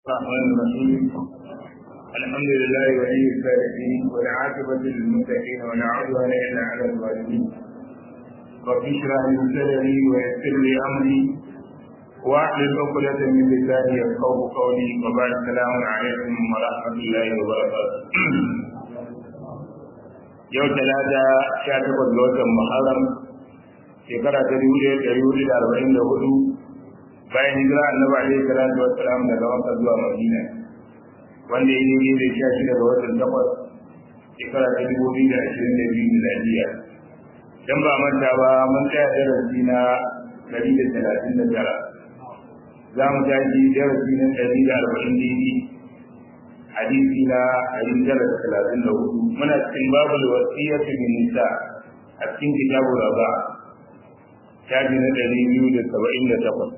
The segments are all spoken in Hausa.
الرحمن الرحيم الحمد لله ولي الصالحين والعاقبة للمتقين ولا عدوان إلا على الظالمين رب اشرح لي صدري ويسر لي أمري واحلل عقدة من لساني يفقه قولي وبعد السلام عليكم ورحمة الله وبركاته yau talata sha takwas ga watan muharram shekara ta dubu ɗaya ɗari hudu da arba'in da hudu bayan hijira annabi alaihi salatu wassalam daga makka zuwa madina wanda ya yi da sha shida ga watan takwas shekara ta dubu biyu da ashirin da biyu miladiya dan ba manta ba mun tsaya darasi na ɗari da talatin da tara za mu tashi darasi na ɗari da arba'in daidai hadisi na ɗari tara da talatin da hudu muna cikin babul wasiyyatu bin nisa a cikin kitabu raba shafi na ɗari biyu da saba'in da takwas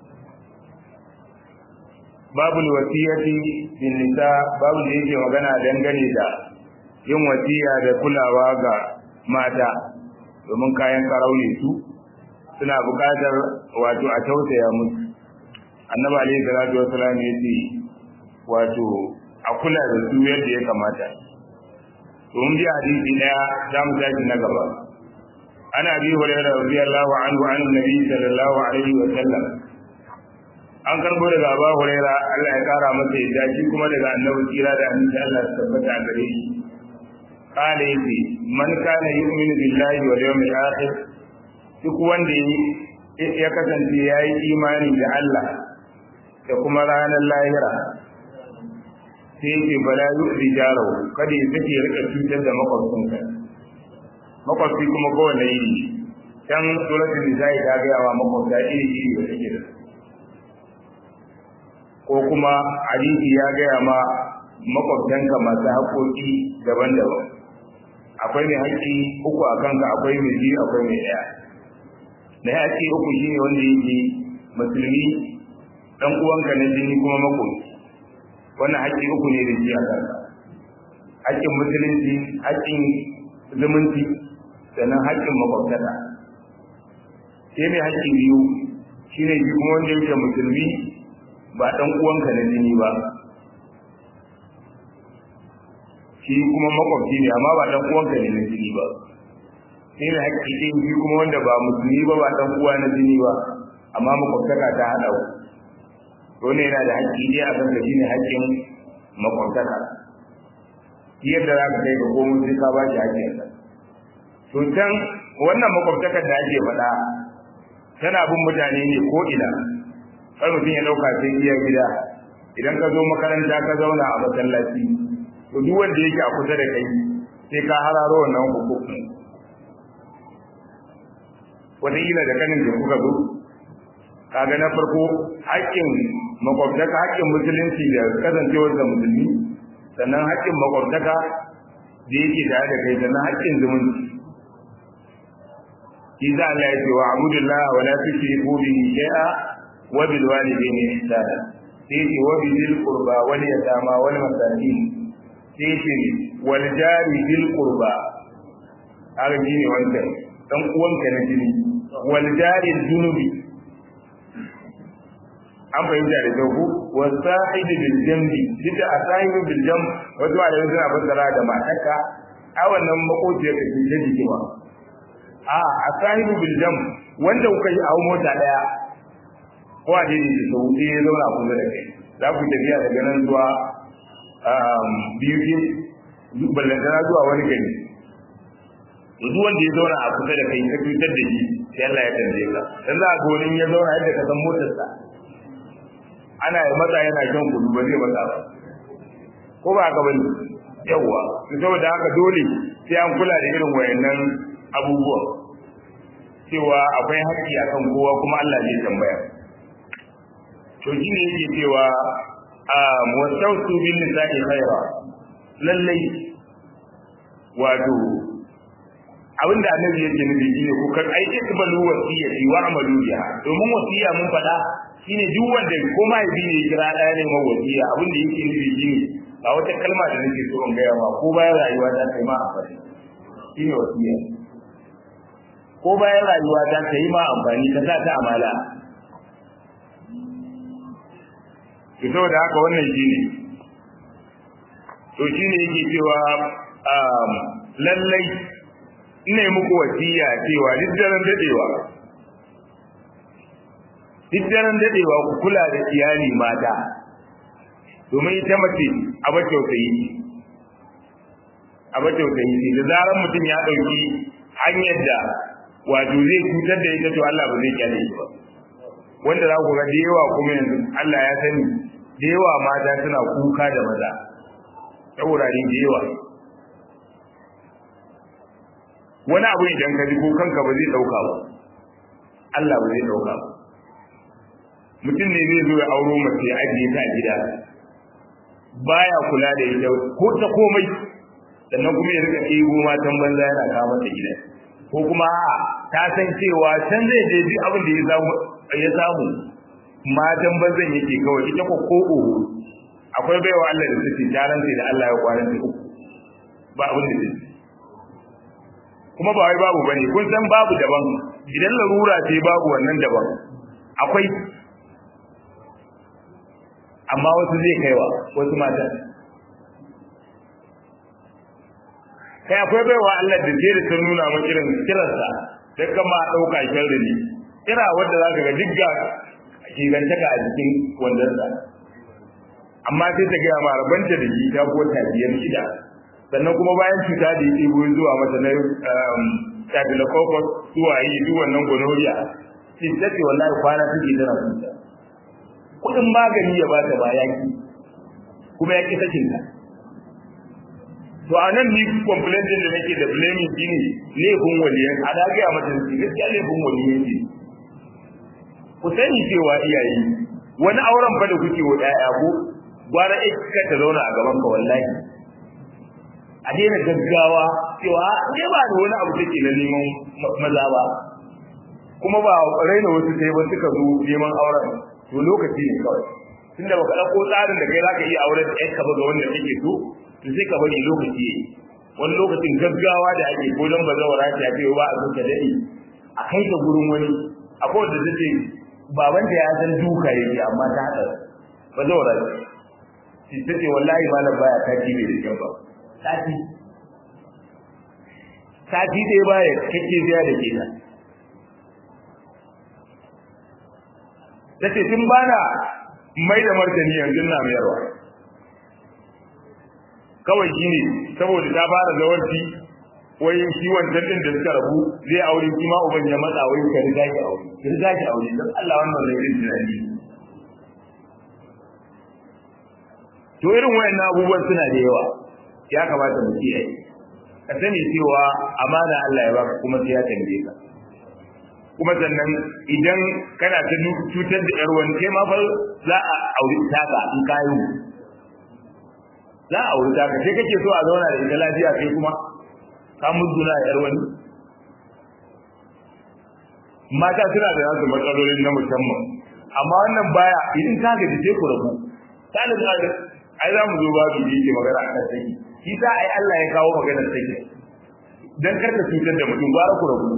babul wasiyati bin nisa babu da yake magana dangane da yin wasiya da kulawa ga mata domin kayan karau ne su suna buƙatar wato a tausaya musu annabi alaihi salatu wassalam ya ce wato a kula da su yadda ya kamata to mun ji hadisi daya za mu tashi na gaba ana bi hurairah radiyallahu anhu an nabi sallallahu alaihi wa sallam an karbo daga Abu Huraira Allah ya kara masa yadda shi kuma daga Annabi kira da annabi Allah ya tabbata gare shi kale yace man kana yu'minu billahi wal yawmil akhir duk wanda ya kasance yayi imani da Allah da kuma ranar lahira sai yake bala yu'zi jaro kada ya sake rika cutar da makwabcinsa makwabci kuma kowane yi can suratul nisa'i ta ga yawa makwabta iri iri da take da ko kuma hadisi ya gaya ma makwabtanka masu haƙoƙi daban-daban akwai mai haƙƙi uku a kanka akwai mai biyu akwai mai ɗaya na haƙƙi uku shine wanda yake musulmi ɗan uwanka na jini kuma makwabci wannan haƙƙi uku ne da shi a kanka haƙƙin musulunci haƙƙin zumunci sannan haƙƙin makwabtaka sai mai haƙƙi biyu shine shi kuma wanda yake musulmi ba ɗan uwanka na jini ba shi kuma makwabci ne amma ba ɗan uwanka ne na jini ba sai na haƙƙi ɗin shi kuma wanda ba musulmi ba ba ɗan uwa na jini ba amma makwabtaka ta haɗa ku dole yana da haƙƙi ɗaya a kanka shine haƙƙin makwabtaka yadda za ka kai ka komo sai ka ba shi haƙƙinsa to can wannan makwabtakar da ake faɗa tana bin mutane ne ko ina kar mutum ya dauka sai iya gida idan ka zo makaranta ka zauna a masallaci to duk wanda yake a kusa da kai sai ka hararo wannan hukumin wataƙila da kanin da kuka zo kaga na farko haƙƙin makwabtaka haƙƙin musulunci da kasancewar da musulmi sannan haƙƙin makwabtaka da yake tare da kai sannan haƙƙin zumunci Iza Allah ya ce wa abudullah wa la tushriku bihi shay'a وبالوالدين إحسانا سيتي وبذي القربى واليتامى والمساكين سيتي والجار ذي القربى هذا جيني وانت dan uwanka na jini wal jarin junubi an fahimta da kyau ko wa sahibi bil jambi duk a sahibi bil jam wato a yanzu na fassara da matarka a wannan makociyar ka ce jiki ba a a sahibi bil jam wanda kuka yi a mota daya ko a daidai da sau ɗaya ya zauna kusa da kai za ku tafiya daga nan zuwa biyu ke ballantana zuwa wani gari duk wanda ya zauna a kusa da kai ka cutar da shi sai Allah ya tambaye ka dan za ga wani ya zauna yadda ka san motarsa ana yi matsa yana shan kudu ba zai matsa ba ko ba haka bane yawwa to saboda haka dole sai an kula da irin wayannan abubuwan cewa akwai haƙƙi akan kowa kuma Allah zai tambaya to shi ne yake cewa a wasautu bin nisa'i khaira lallai wato abinda annabi yake nufi shine ku kan ai ikbalu wasiyati wa amalu biha domin wasiya mun faɗa shine duk wanda ko ma yabi ne kira ɗaya ne mai wasiya abinda yake nufi shine ba wata kalma da nake so in gaya ma ko bayan rayuwa ta kai ma amfani shine wasiya ko bayan rayuwa ta kai ma amfani ka sa ta amala to saboda haka wannan shine to shine yake cewa lallai ina muku wasiya cewa duk daren dadewa duk daren dadewa ku kula da iyali mata domin ita mace a ba tausayi a ba tausayi ce da zarar mutum ya ɗauki hanyar da wato zai cutar da ita to Allah ba zai kyale shi ba wanda za ku ga da yawa kuma yanzu Allah ya sani da yawa mata suna kuka da maza ta wurare da yawa wani abu idan ka ji ko kanka ba zai ɗauka ba Allah ba zai ɗauka ba mutum ne zai zo ya auro mace ya ajiye ta a gida baya kula da ita ko ta komai sannan kuma ya rika ɗebo matan banza yana kawo mata gida ko kuma a ta san cewa can zai je duk abin da ya samu ya samu matan banzan yake kawai ita ko ko oho akwai baiwa Allah da suke taran sai da Allah ya kwaran ta uku ba abin da zai kuma ba wai babu bane kun san babu daban idan larura ce babu wannan daban akwai amma wasu zai kaiwa wasu mata kai akwai baiwa Allah da zai da sun nuna min irin kiransa da kama ɗauka sharri ne kira wanda za ka ga digga kigantaka a jikin wandansa amma sai ta gaya ma rabanta da shi ta ko biyar shida sannan kuma bayan cuta da yake goyi zuwa mata na staphylococcus zuwa yi duk wannan gonorrhea sai ta ce wallahi kwana take tana cuta kudin magani ya bata ba yaki kuma ya ki sakin ta to a nan ni complaint din da nake da blaming shine laifin waliyan a da ga mata shi gaskiya laifin waliyan ce ku sani cewa iyaye wani auren fa da kuke wa ɗaya ko gwara ka ta zauna a gaban ka wallahi a daina gaggawa cewa ne ba da wani abu take na neman maza ba kuma ba raina wasu sai ba suka zo neman auren to lokaci ne kawai tunda baka dauko tsarin da kai zaka iya auren da yanka ba ga wanda kake so to sai ka bari lokaci yayi wani lokacin gaggawa da ake ko don bazawara ta ce ba a so ka dade a kai ka gurin wani akwai wanda take baban da ya san duka yake amma ta hada bazawara ce ta ce wallahi malam baya ta ji bai da kyau ba sati sati dai baya kake biya da kenan tace tun bana mai da martani yanzu na mayarwa kawai shine saboda ta fara zawarci wai shi wancan din da suka rabu zai aure shi ma uban ya matsa wai ka riga ki aure ki riga ki aure dan Allah wannan zai rin tunani to irin wayannan abubuwan suna da yawa ya kamata mu kiyaye ka sani cewa amana Allah ya baka kuma sai ya tambaye ka kuma sannan idan kana ta cutar da yar wani kai ma fa za a auri taka in kayu za a auri taka sai kake so a zauna da ita lafiya kai kuma ka muzuna yar wani mata suna da nasu matsalolin na musamman amma wannan baya idan ka gaji sai ku rabu ta da ai za mu zo babu da yake magana akan saki shi sa ai Allah ya kawo maganar saki dan kar ka cutar da mutum gwara ku rabu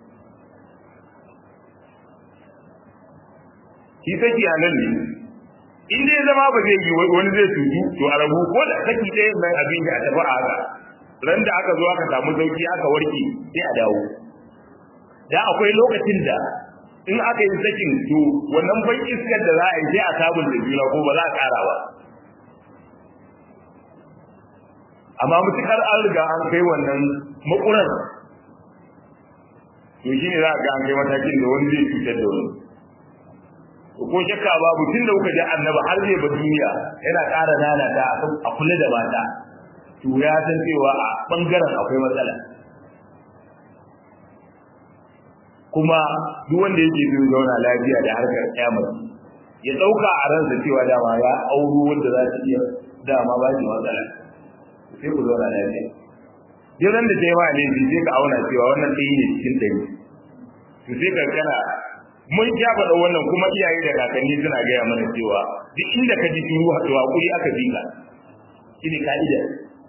shi saki a nan ne in dai zama ba zai yi wani zai tutu to a rabu ko da saki ɗaya nan abin da a tafi a haka ran da aka zo aka samu sauki aka warke sai a dawo da akwai lokacin da in aka yi sakin to wannan ban iskar da za a yi sai a sabunta juna ko ba za a ƙara ba amma mutukar an riga an kai wannan makurar to shine za a ga an kai matakin da wani zai cutar da wani ko shakka babu tun da kuka ji annaba har zai ba duniya yana ƙara lalata a kula da mata to ya san cewa a bangaren akwai matsala kuma duk wanda yake zai zauna lafiya da harkar kyamar ya ɗauka a ransa cewa dama ya auro wanda za ta iya dama ba shi matsala sai ku zauna lafiya jiran da ta yi ma laifi sai ka auna cewa wannan ɗaya ne cikin ɗari to sai ka kana mun ja faɗa wannan kuma iyaye da kakanni suna gaya mana cewa duk inda ka ji shiru to hakuri aka bi ka shine ka'ida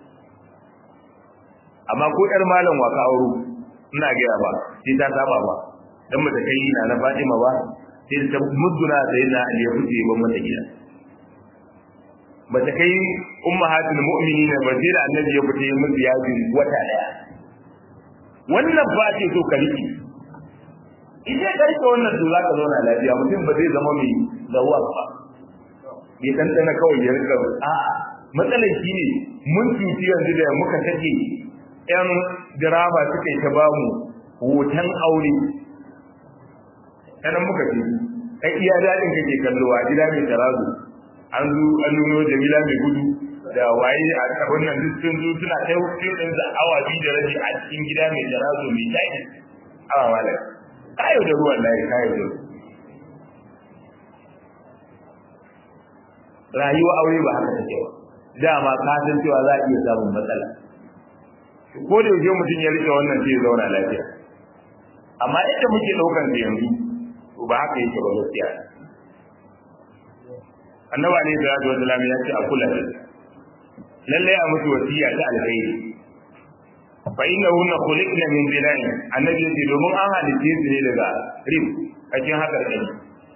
amma ko ƴar malam wa ka auro ina gaya ba sai ta saba ba dan mata kai na na Fatima ba sai ta mudduna sai na Ali ya fice ban mata gida ba ta kai ummahatul mu'minin ba sai da annabi ya fita yin musu yajin wata daya wannan ba ce so ka riki idan ka rike wannan to zaka zauna lafiya mutum ba zai zama mai zawwa ba bai tantana kawai ya rika a'a matsalar shi ne mun cuci yanzu da muka take yan dirama suka yi ta bamu hoton aure sanan muka ce kai iya daɗin kake kallo a gida mai tarazu an zo an nuno jamila mai gudu da waye a kabin nan duk sun zo suna kai hukun ɗin da awa biyu da rabi a cikin gida mai tarazu mai taki awa malam kayo da ruwan layi kayo da rayuwa aure ba haka take ba dama ka san cewa za a iya samun matsala ko da yaushe mutum ya rike wannan zai zauna lafiya amma inda muke daukan da yanzu to ba haka yake ba gaskiya annabi alaihi salatu wasallam ya ce a kula da lalle a mutu wasiya ta alkhairi fa innahunna khuliqna min bilain annabi yace domin an halice su ne daga rib kacin hakar kari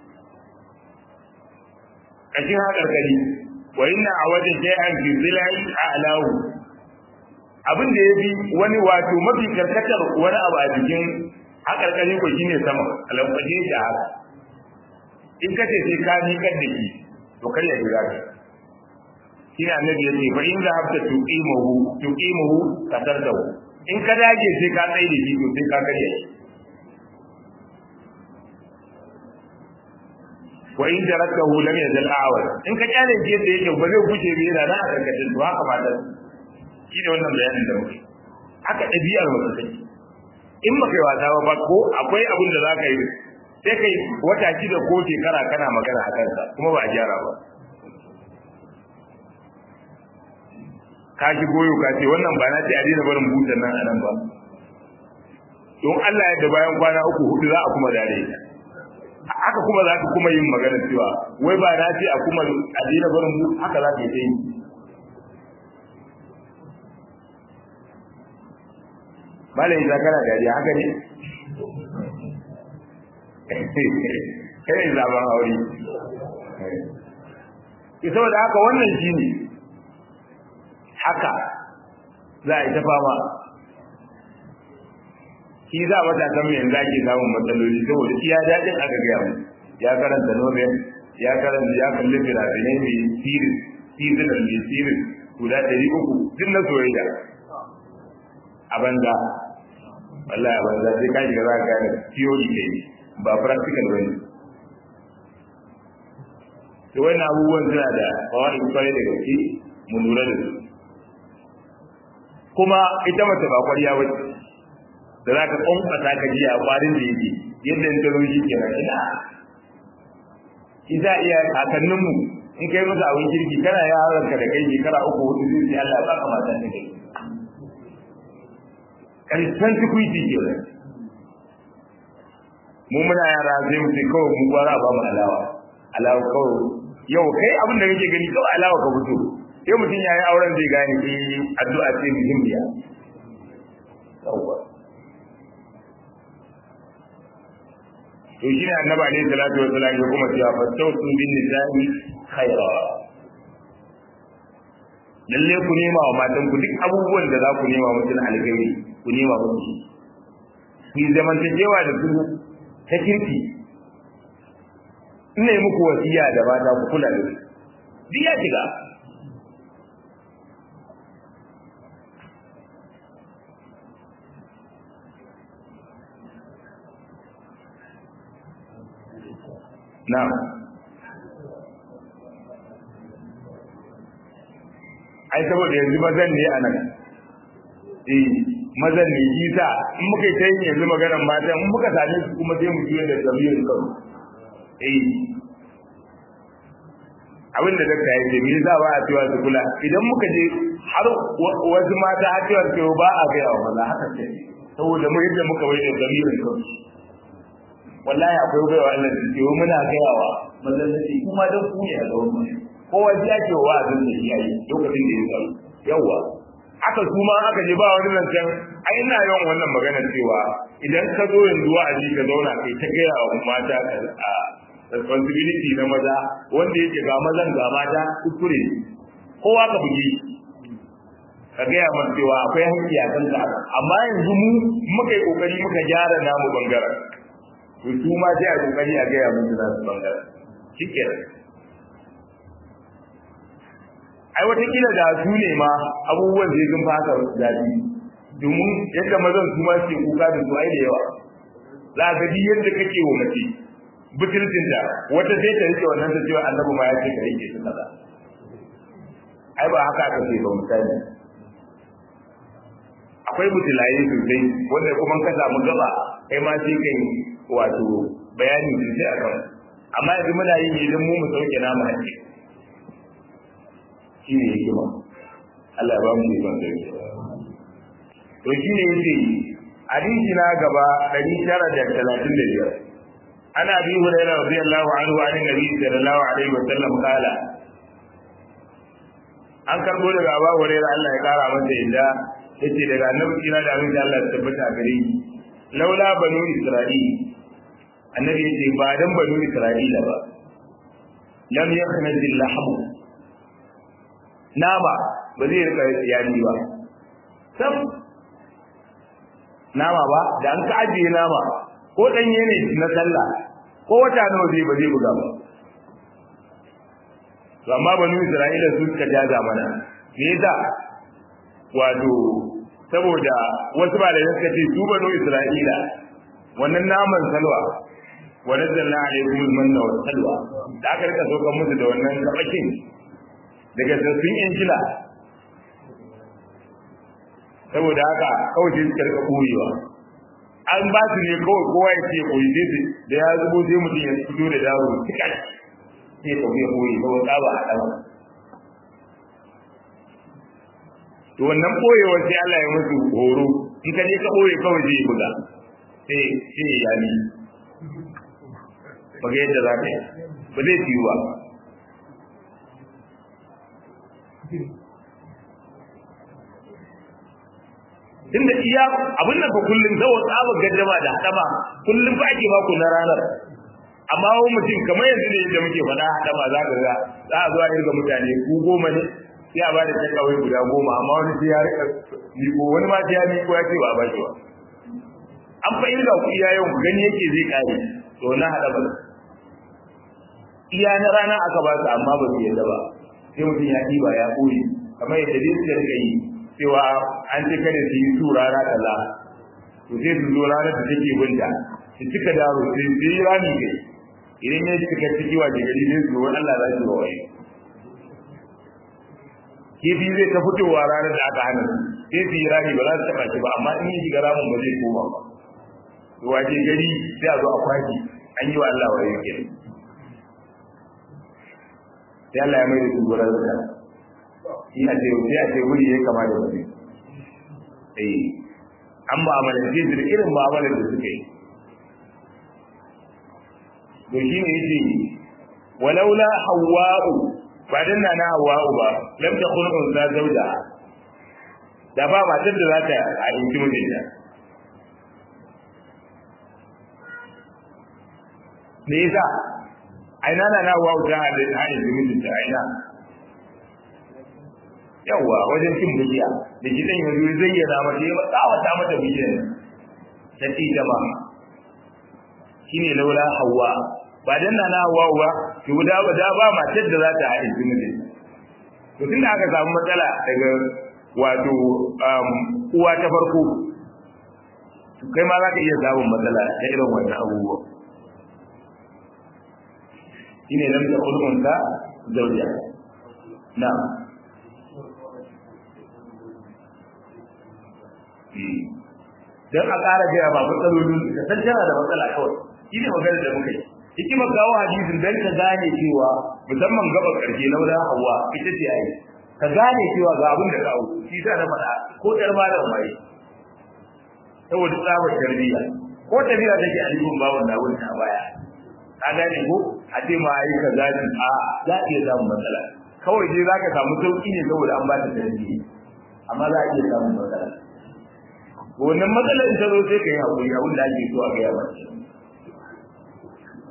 kacin hakar kari wa inna awada shay'an fi zilai a'lahu abin da yafi wani wato mafi karkatar wani abu a jikin hakarkari ko shine sama alƙaje da haka in ka ce sai ka miƙar da shi to kar ya jira ka shine annabi ya ce fa in za habta tuqimuhu tuqimuhu katartahu in ka dage sai ka tsaye da shi to sai ka karya shi wa in jarakahu lam yazal a'wad in ka kyale shi yadda yake ba zai kuce bi yana nan a karkashin to haka mata shi ne wannan bayanin da muke haka ɗabi'ar mutum take in ba kai wasa ba ko akwai abin da za ka yi sai kai wata shida ko shekara kana magana a kansa kuma ba a gyara ba ka shi goyo ka ce wannan ba na ce a daina barin butan nan a nan ba don Allah yadda bayan kwana uku hudu za a kuma dare haka kuma za ka kuma yin magana cewa wai ba na ce a kuma a daina barin bu haka za ka yi ta yi malam ya kana dariya haka ne kai ne zaben aure ki saboda haka wannan shi ne haka za a yi ta fama shi za mata san me yanzu ake samun matsaloli saboda iya daɗin aka gaya mu ya karanta nobel ya karanta ya kalli firafinai mai sirin seasonal mai sirin guda ɗari uku duk na soyayya a banza wallahi a banza sai ka shiga za ka gane theory ne ba practical bane to wannan abubuwan suna da kawai kwarai da gaske mu lura da su kuma ita mace ba kwariya ba da za ka kwankwasa ka ji a kwarin da yake yadda in ta zo shi kenan ina isa iya kakanninmu in kai masa abin kirki kana yaran ka da kai shekara uku hudu zai ce Allah ba ka mata ta kai karshen tukuiti ke nan mu muna yara zai mu ce kawai mu gwara ba mu alawa alawa kawai yau kai abin da kake gani kawai alawa ka fito sai mutum ya yi auren zai gane eh addu'a ce muhimmiya yawwa to shine annabi alaihi salatu wa salam ya kuma cewa fastawsu bin nisa'i khaira lalle ku nema wa matan ku duk abubuwan da za ku nema musu na alkhairi ku nema musu ku yi zamantakewa da su ta kirki ina yi muku wasiya da mata ku kula da su duk ya shiga Na'am. Ai saboda yanzu mazan ne a nan. Eh, mazan ne shi sa in muka yi ta yin yanzu maganar mata in muka same su kuma sai mu juya da zamirin kan. Eh. Abin da dakta ya ce, me yasa ba a cewa su kula? Idan muka je har wasu mata har cewa su ba a gaya wa maza haka ce. Saboda mu yadda muka bai da zamirin kansu. wallahi akwai baiwa Allah da ke muna gayawa mazallaci kuma dan ku ne a gaban mu kowa ji ake wa azin da yayi lokacin da ya samu yawa aka su ma aka je ba wani zancen ai ina yawan wannan magana cewa idan ka zo yanzu a ji ka zauna kai ta gaya wa mata a responsibility na maza wanda yake ga mazan ga mata kuskure kowa ka buge ka gaya mana cewa akwai haƙƙi a kanka amma yanzu mu muka yi kokari muka gyara namu bangaren to su ma sai a kokari a gaya musu nasu bangaren shikenan ai watakila da su ne ma abubuwan zai sun fasa daɗi domin yadda mazan su ma suke kuka da su ai da yawa za ka ji yadda kake wa mace butulcin da wata sai ta rike wannan ta cewa annabi ma ya ce ka rike su kaza ai ba haka aka ce ba misali akwai mutulaye sosai wanda kuma ka samu gaba kai ma sai kai wato bayani sosai akan amma yanzu muna yin ne don mu mu sauke namu hakki shi ne hikima Allah ya ba mu ikon sauke to shi ne yake hadisi na gaba 935 ana bi hurairah radiyallahu anhu an nabi sallallahu alaihi wa sallam kala an karbo daga Abu Hurairah Allah ya kara masa yadda yace daga annabi kira da abin da Allah ya tabbata a gare shi laula banu isra'il annabi yace ba dan banu isra'ila ba lam yakhnaz al-lahm nama ba zai rika yani ba sam nama ba da an ka ajiye nama ko danye ne na sallah ko wata nawa zai ba zai buga ba to amma banu isra'ila su suka jaza mana me yasa wato saboda wasu ba da suka ce su banu isra'ila wannan naman salwa wa nazzalna alaykum al-manna wa salwa da aka rika sokan musu da wannan kabakin daga sassun injila saboda haka kawai sai suka rika koyewa an ba su ne kawai kowa ya ce koyi sai su da ya zubo sai mutum ya fito da daro tika sai ka ya koyi ba wa tsaba a ɗan to wannan koyewar sai Allah ya musu horo in ka je ka koye kawai zai buga sai sai ya yi ba ga yadda za ka yi ba zai ciyu ba tunda iya abin nan fa kullum zawo tsaba gaddama da hadama kullum fa ake ba ku na ranar amma wani mutum kamar yanzu ne da muke faɗa hadama za ka ga za a zo a irga mutane ku goma ne sai a bada ta kawai guda goma amma wani sai ya rika miko wani ma sai ya miko ya ce ba ba shi ba an fa irga ku iya yau ku gani yake zai kare to na hada ba iya na rana aka ba su amma ba su yadda ba sai mutum ya ɗiba ya ɓoye kamar yadda dai suka rika yi cewa an ce kada su yi su rana kaza to sai su zo ranar da take binta su cika daro sai su yi rami kai idan ya cika ciki wa ke gari sai su zo Allah za su waye kifi zai ta fitowa ranar da aka hana sai su yi rami ba za su taɓa shi ba amma in yi shiga ramin ba zai koma ba to waje gari sai a zo a kwaki an yi wa Allah waye ke sai Allah ya mai da su gurin zuka shi a ce sai a ce wuri ya kama da wani eh an mu'amalance su da irin mu'amalar da suka yi to shi ne yace walaula hawwa'u ba dan na hawwa'u ba lam takun unsa zauja da ba matar da za ta a inji mijinta me yasa aina na na hawwa'u ta a inji mijinta aina yawa wajen cin bijiya da gidan yanzu zai yi na mata ya tsawata mata bijiyar ta ci ta ba shine laula hawa ba dan na na hawa ba to da ba da ba matar da za ta haɗe su mutum to tunda aka samu matsala daga wato uwa ta farko kai ma za ka iya samun matsala ta irin wannan abubuwa shine lam ta ulunta zawjiya na'am don a ƙara gaya ba matsalolin da san tana da matsala kawai shi ne maganar da muka yi hikimar kawo hadisin don ka gane cewa musamman gaba ƙarshe na wurin hawa ita ce ai ka gane cewa ga abin da kawo shi sa na faɗa ko ƴar ma da mai saboda tsabar tarbiyya ko tafiya take a cikin bawon na wurin a baya ka gane ko a ce ma yi ka zaci a za a iya samun matsala kawai dai za ka samu sauƙi ne saboda an ba ta tarbiyya amma za a iya samun matsala wannan matsalar ta zo sai ka yi haƙuri abin da ake so a gaya ba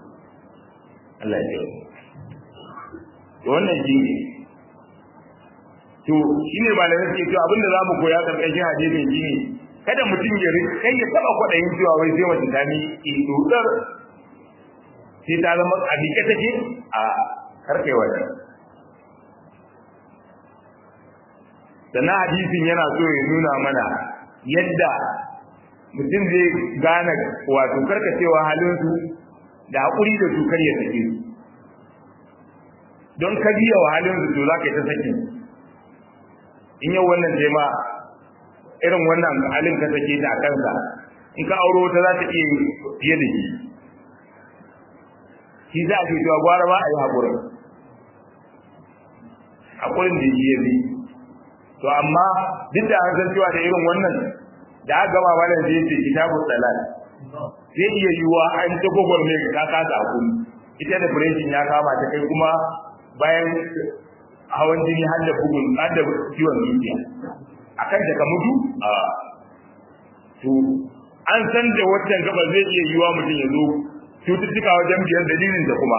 Allah ya yi wannan shi ne to shine malamai suke cewa abinda zamu koya karkashin hadisin shine kada mutum ya kai ya taba kwadayin cewa wai sai mace ta ni dodar sai ta zama a dike take a karkai wannan sannan hadisin yana so ya nuna mana yadda mutum zai gane wato karkacewa halinsu da haƙuri da su kar ya sake su don ka biya wa halinsu to za ka yi ta sakin in yau wannan ce ma irin wannan halin ka sake ta a kansa in ka auro ta za ta iya fiye da shi shi za a ce cewa gwara ba a yi haƙurin haƙurin da shi ya bi to amma duk da an san cewa da irin wannan da aka gama malam zai ce kitabun salat zai iya yiwuwa an ta gogor ne ka kasa hakuri ita da fureshin ya kama ta kai kuma bayan hawan jini har da bugun har da ciwon zuciya akan da ka mutu a to an san da wancan gaba zai iya yiwuwa mutum ya zo cututtuka wajen biyan dalilin da kuma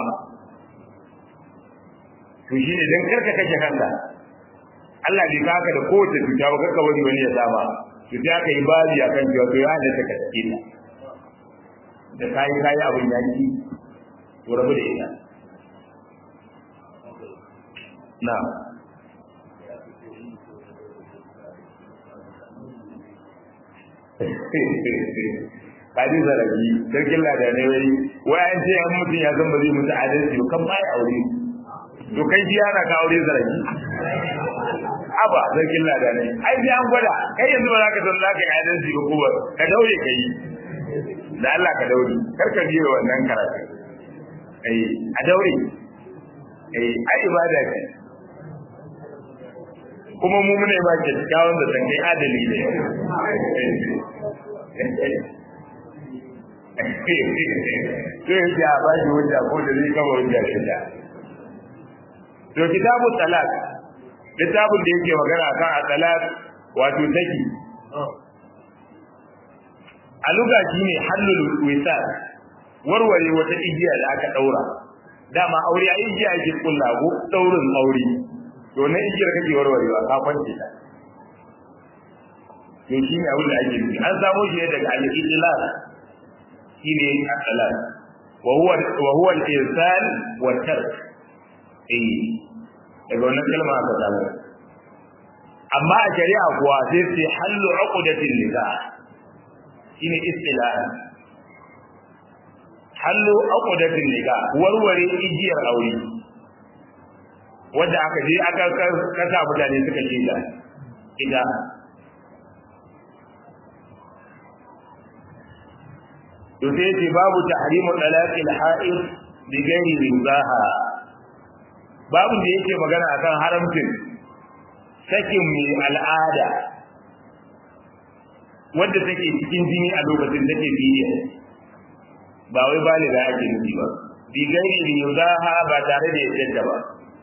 to shi ne don karka kashe kanka Allah bai kaka da kowace cuta ba karka wani wani ya saba to sai aka yi babi akan cewa to ya halatta ka sake ta da kayi kayi abin yaki to rabu da ita na kaji zarafi sarkin ladanai wai wai an ce an mutum ya san ba zai mutu adalci ba kan bai aure to kai ji yana ka aure zarafi aba sarkin ladanai ai sai an gwada kai yanzu ba za ka san za ka yi adalci ba kuma ka daure ka yi da Allah ka daure kar ka biyo wannan karatu eh a daure eh ai ibada ce kuma mu mune ba ke kyawun da san kai adali ne to ya ba shi wanda ko da zai kama wanda shi da to kitabu talak littafin da yake magana kan atalat wato taki a luga shi ne hallul wisal warware wata igiya da aka daura dama aure a igiya ake kulla ko daurin aure to na igiyar kake warwarewa ka kwance ta to shi ne abin da ake nufi an samo shi ne daga al-idlal shi ne al-salat wa huwa wa huwa al-insan wa tark eh daga wannan kalma aka samu amma a shari'a kuwa sai sai hallu uqdatin nikah shine istilahi hallu uqdatin nikah warware igiyar aure wanda aka je aka kasa mutane suka ce da ita to sai ce babu tahrimu talaqil ha'id bi ghairi rizaha babu da yake magana akan haramcin sakin mai al'ada wanda take cikin jini a lokacin take biye ba wai baliga ake nufi ba bi gairi rizaha ba tare da yadda ba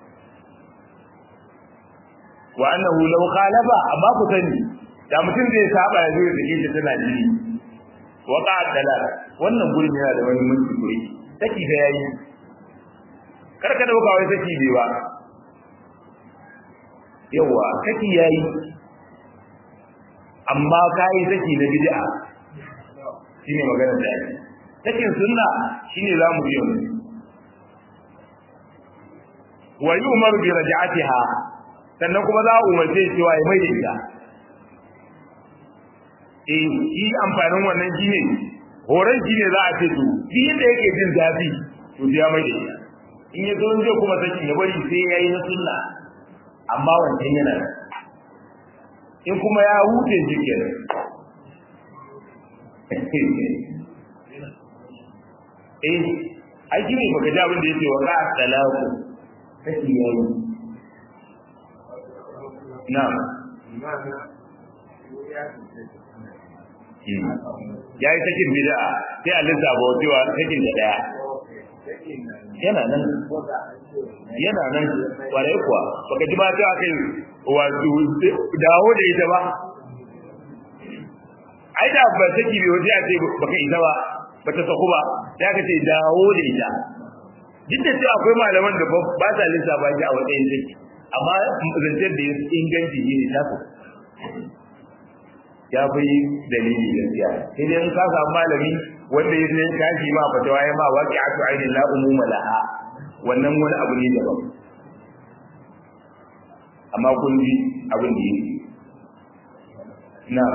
wa annahu law khalafa amma ku sani da mutum zai saba ya zo ya sake ta tana jini wa qa'a dalal wannan gurin yana da wani mutunci guri saki da yayi karka dauka wai saki bai ba yawa saki yayi amma kai saki na bid'a shine magana da yake sakin sunna shine zamu yi mu wa yu'mar bi raj'atiha sannan kuma za a umarce cewa ya mai da ita eh shi amfanin wannan shine horon shine za a ce to shi yadda yake jin zafi to ya mai da ita in ya zo zai kuma saki ya bari sai ya yi na sunna amma wancan yana da in kuma ya huce shi kenan eh ai shi ne baka ji abin da yake wa ka talaku saki ya yi na ya yi sakin bid'a sai a lissafa cewa sakin da daya yana nan yana nan kwarai kuwa baka ji ba ta kai wato dawo da ita ba ai da ba saki bai waje a ce baka isa ba bata saku ba sai aka ce dawo da ita duk da cewa akwai malaman da ba sa lissafa shi a matsayin saki amma zancen da ya inganci shi ne tasu ya fi dalili gaskiya sai dai in ka samu malami wanda ya zai tashi ma fatawa ya ma waƙi atu ainihin la umuma laha wannan wani abu ne daban amma kun ji abin da yake na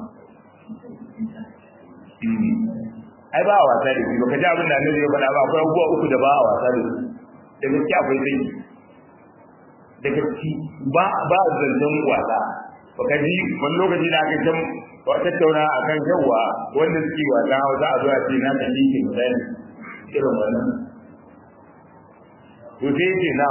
ai ba a wasa da shi baka ji abin da annabi ya faɗa ba akwai abubuwa uku da ba a wasa da su da gaske akwai sai da gaske ba ba zancen wasa baka ji wani lokaci da aka can tattauna a kan yawa wanda suke wasa hausa a zuwa ce na kan likin misali irin wannan to sai ce na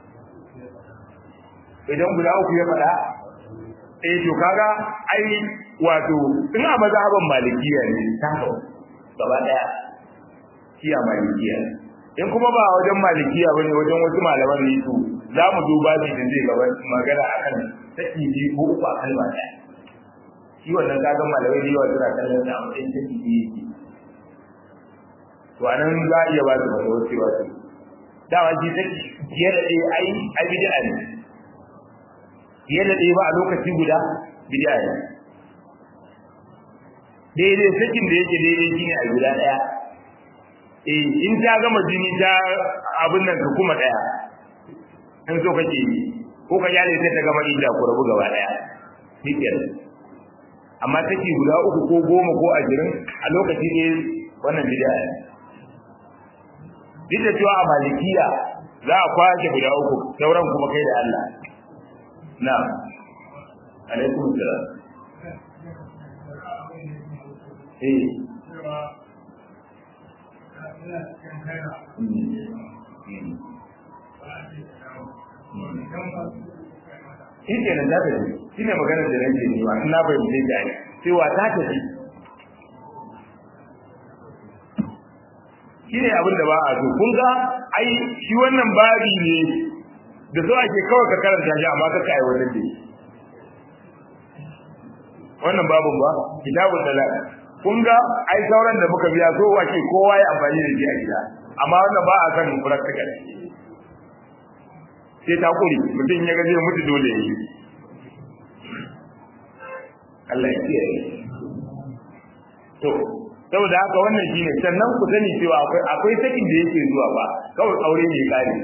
idan guda uku ya faɗa eh to kaga ai wato in a mazhaban malikiya ne ta gaba daya kiya malikiya in kuma ba wajen malikiya bane wajen wasu malaman ne to za mu duba shi da zai gaba magana akan saki biyu ko uku a kalma daya shi wannan kaga malamai da yawa suna kallon da a matsayin saki biyu to anan za a iya ba su wani wasu wasu dama shi saki fiye da ɗaya ai ai bid'a ne fiye da ɗaya ba a lokaci guda bid'a ne daidai sakin da yake daidai shine a guda ɗaya eh in ta gama jini ta abin nan ka kuma ɗaya in so kake yi ko ka yale sai ta gama idda ku rabu gaba ɗaya shikenan amma take guda uku ko goma ko ashirin a lokaci ne wannan bid'a ne duk da cewa a malikiya za a kwashe guda uku sauran kuma kai da Allah na alaikum salam eh shi ke nan za ta ji shi ne maganar da nake nema ina bai mu zai gani cewa ta ta ji shi ne abin da ba a so kun ga ai shi wannan babi ne da so ake kawai ka karanta shi amma ka ka aiwatar da shi wannan babun ba kitabun dalal kun ga ai sauran da muka biya so ake kowa ya amfani da shi a gida amma wannan ba a san practical sai ta kuri mutum ya ga zai mutu dole ya yi Allah ya kiyaye to saboda haka wannan shine sannan ku sani cewa akwai akwai sakin da yake zuwa ba kawai aure ne kare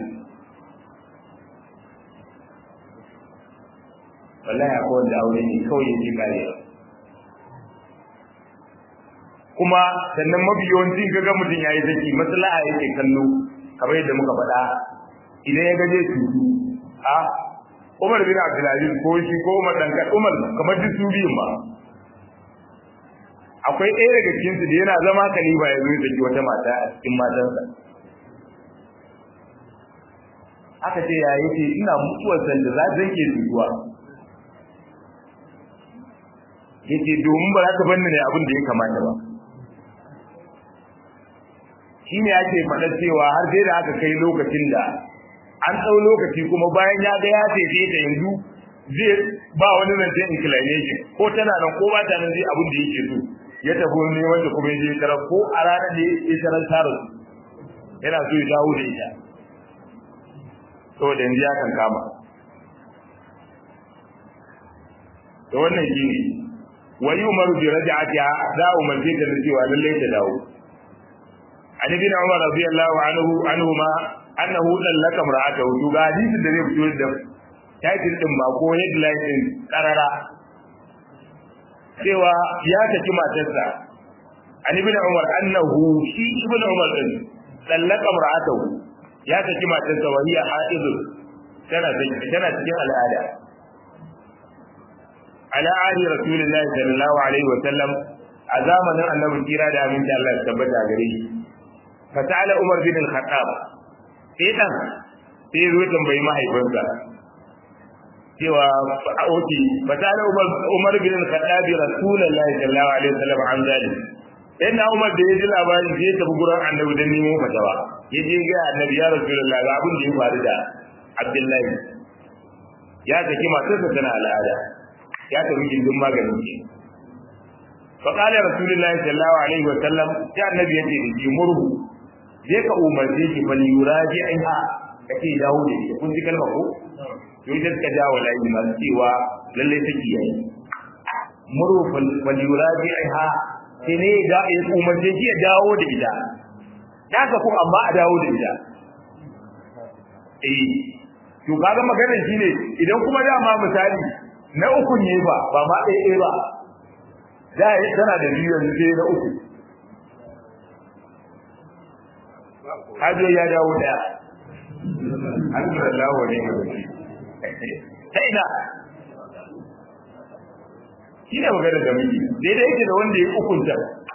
wallahi akwai wanda aure ne kawai yake kare kuma sannan mafi yawanci kaga mutum yayi saki maslaha yake kallo kamar yadda muka faɗa idan ya gaje tutu a Umar bin Abdulaziz ko shi ko Umar dan Umar kamar duk su biyun ma akwai ɗaya daga cikin su da yana zama kaliba ya zo ya wata mata a cikin matansa aka ce ya yace ina mutuwar sanda za ta ke tutuwa yace domin ba za ta banni ne abin da ya kamata ba shine ake faɗa cewa har sai da aka kai lokacin da an ɗau lokaci kuma bayan ya ga ya taife ta yanzu zai ba wani zancen inclination ko tana nan ko ba ta nan zai abin da yake so ya tafi ne wanda kuma ya je tarar ko a ranar da ya tarar tara yana so ya dawo da ita saboda yanzu ya kan kama to wannan shine wa yumaru bi raj'atiha za a umarce ta da cewa lallai ta dawo an ibn umar radiyallahu anhu anhuma annahu dallaka mar'atahu to ga hadisin da zai fito da title din ba ko headline din karara cewa ya saki matarsa an ibn umar annahu shi ibn umar din dallaka mar'atahu ya saki matarsa wa hiya haidun tana tana cikin al'ada ala ali rasulullahi sallallahu alaihi wa sallam a zamanin annabi kira da aminci Allah ya tabbata gare shi fa ta'ala umar bin al-khattab sai dan sai zo tambayi mahaifinsa cewa oke fa ta'ala umar umar bin al-khattab rasulullahi sallallahu alaihi wa sallam an zalim sai na umar da ya ji labarin sai ya tafi gurin annabi don nemo fatawa ya je ga annabi ya rasulullahi ga abin da ya faru da abdullahi ya saki matarsa tana al'ada ya tafi gindin maganin ki fa qala rasulullahi sallallahu alaihi wa sallam ya annabi yace da ki murhu je ka umarce ki fa yuraji aiha kace dawo da shi kun ji kalma ko to ita suka ja wa layi masu cewa lallai take yayi muru falyuraji ha sai ne da ya umarce shi ya dawo da ita ta ka kuma amma a dawo da ita eh to kaga maganar shine idan kuma dama misali na uku ne ba ba ma ɗaya ɗaya ba da tana da biyu yanzu sai na uku hajo ya dawo daya alhamdulillah wa ne ta ina shi ne maganar da muke daidai yake da wanda ya hukunta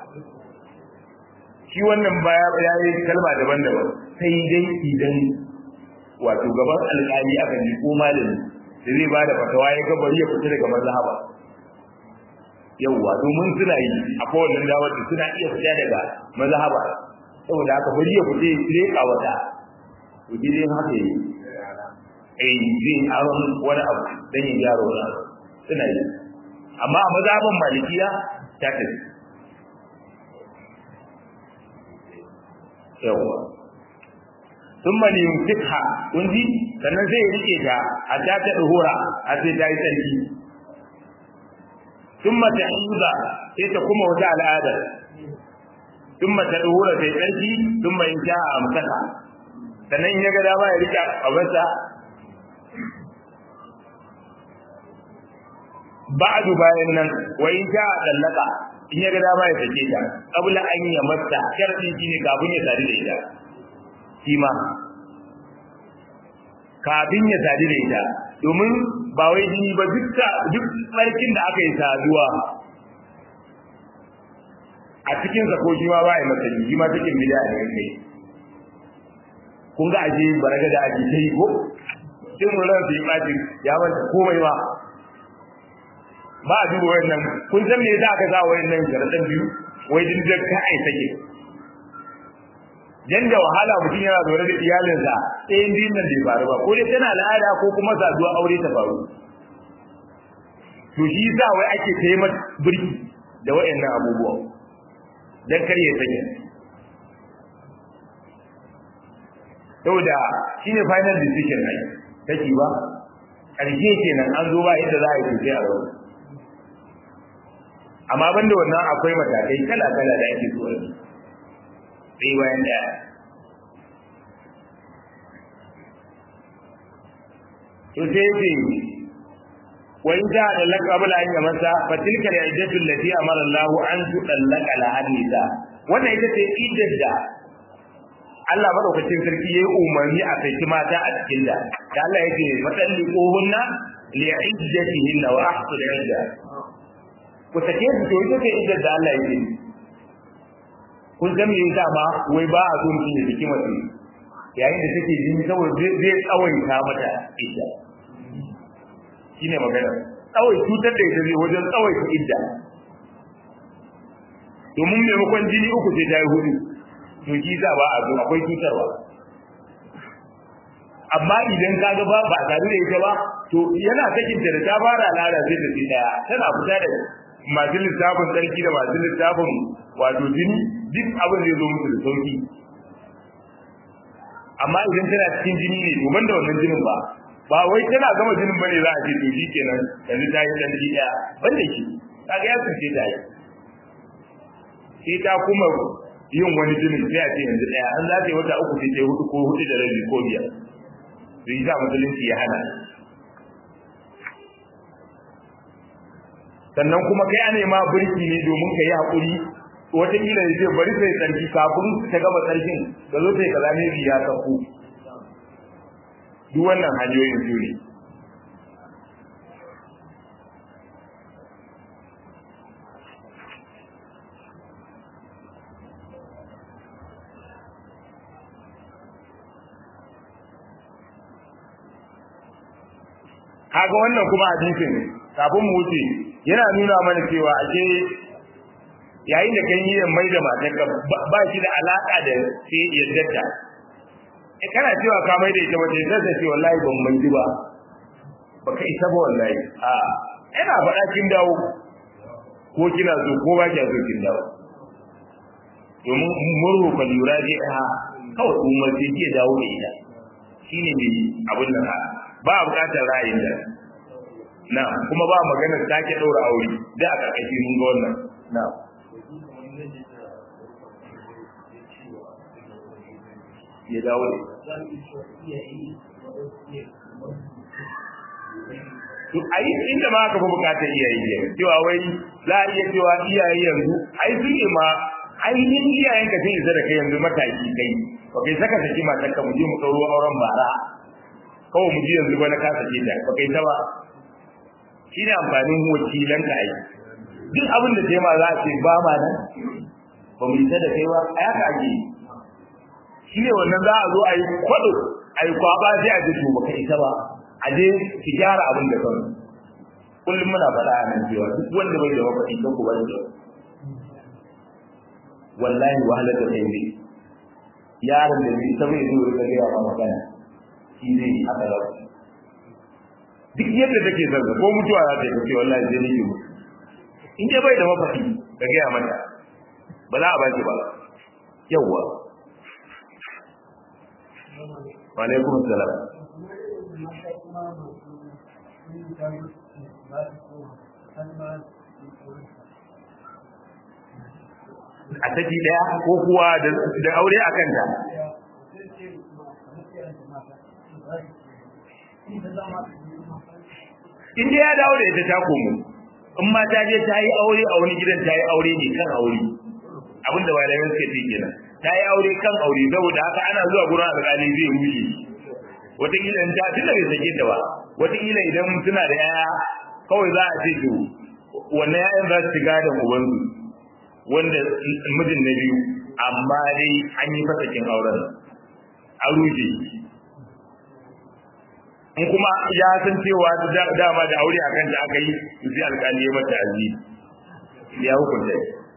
shi wannan baya ya yi kalma daban-daban sai dai idan wato gaban alƙali aka ji ko malami da zai ba da fatawa ya ga bari ya fita daga mazhaba yawwa domin suna yi a kowane dawar da suna iya fita daga mazhaba saboda haka bari ya fita ya tsire wata to dai haka yi eh zai aron wani abu dan ya gyara wani abu suna yi amma a mazhaban malikiya ta tafi yawwa sun mani yumsikha kun ji sannan zai rike ta a ta ta duhura a sai ta yi sarki sun mata hiza sai ta kuma wata al'ada sun mata duhura sai sarki sun mai sha a amsaka sannan ya ga dama ya rike a wasa ba'du bayan nan wa in sha a dallaka in ya ga dama ya sake ta qabla an ya masta sharadi shine kafin ya sadu da ita shi ma kafin ya sadu da ita domin ba wai jini ba duk duk barkin da aka yi saduwa a cikin sa ko shi ma ba ya masa shi ma cikin bid'a ne kai kun ga aje baraga da aje sai ko sai mun ran sai baci ya wanda komai ba ba a duba wannan kun san me yasa aka sa wayannan sharadan biyu wai din da ka ai take dan da wahala mutum yana zaune da iyalinsa ɗayan biyun nan bai faru ba ko dai tana al'ada ko kuma saduwa aure ta faru to shi yasa wai ake kai mata birki da wayannan abubuwa dan kar ya sanya saboda shine final decision ne take ba ƙarshe kenan an zo ba yadda za a yi sosai a rauni amma banda wannan akwai matakai kala kala da ake so sai bayan daya to sai ce wa in ja da laqabul an yamasa fa tilka al-iddatu allati amara Allah an tudallaka la hadisa wannan ita ce iddar da Allah madaukakin sarki yayi umarni a kai mata a cikin da da Allah yake madalli kohunna li iddatihinna wa ahsul idda ku sake su to ita ce iddar da Allah yake kun san me yasa ma wai ba a so mutum ya saki mace yayin da take jini saboda zai tsawaita mata idda shine magana tsawai cutar da ita zai wajen tsawaita idda domin maimakon jini uku sai ta yi hudu to shi za ba a zo akwai cutarwa amma idan ka ga ba ba tare da ita ba to yana sakin da ta fara lara sai ta sai daya tana fita da masu littafin tsarki da masu littafin wato jini duk abin zai zo musu da sauki amma idan tana cikin jini ne to banda wannan jinin ba ba wai tana gama jinin bane za a ce to shi kenan yanzu ta yi dan daya banda shi kaga ya tsace ta yi sai ta kuma yin wani jinin sai a ce yanzu daya an za ta yi wata uku sai ta yi hudu ko hudu da rabi ko biyar to yi sa musulunci ya hana sannan kuma kai ana ma birki ne domin ka yi haƙuri wataƙila ya ce bari sai tsarki kafin ta gama tsarkin ka zo sai kaza ne ya sauko duk wannan hanyoyin su ne kaga wannan kuma hadisin kafin mu wuce yana nuna mana cewa ake yayin da kan yi mai da matarka ba shi da alaka da sai yadda eh kana cewa ka mai da ita wata yadda ta ce wallahi ban mai ji ba baka isa ba wallahi a ina faɗa kin dawo ko kina so ko ba kiya so kin dawo domin murhu fa lura ji ha kawai umar sai ke dawo da ita shine ne abin nan ba a buƙatar ra'ayin da na kuma ba magana sake ɗaura aure da a ƙarƙashi mun ga wannan na ya dawo da to ai inda ma aka fi bukatar iyaye ne cewa wai za a iya cewa iyaye yanzu ai su ne ma ainihin iyayen ka sai isa da kai yanzu mataki kai ba kai saka saki matar ka mu je mu ɗauro auren bara kawai mu ji yanzu ba na kasa ce ta ba kai ta ba shi ne amfanin wakilan ka ai duk abin da ta ma za a ce ba ma nan ba mu isa da kai ba a yaka ake yi shi ne wannan za a zo a yi kwaɗo a yi kwaba sai a ji to ba kai ta ba a je ki gyara abin da kawai kullum muna faɗa a nan cewa duk wanda bai da mafaɗi kan ku bari da wallahi wahalar da kai ne yaron da bai ta bai zo rika gaya ma magana shi zai yi haka da duk yadda take son ko mutuwa za ta yi kace wallahi zai nake mutu in dai bai da mafaɗi ka gaya mata ba za a ba ki ba yawwa wa alaikum salam a saki daya ko kuwa da aure a kanta in ya dawo da ita ta komo in ma ta je ta yi aure a wani gidan ta yi aure ne kan aure abinda malamin suke ce kenan ta yi aure kan aure saboda haka ana zuwa gurin alƙali zai rushe wataƙila in ta tunda bai sake ta ba wataƙila idan suna da yaya kawai za a ce to wannan yayan za su shiga da ubansu wanda mijin na biyu amma dai an yi fasakin auren a rushe in kuma ya san cewa dama da aure a kanta aka yi su sai alƙali ya mata azi ya hukunta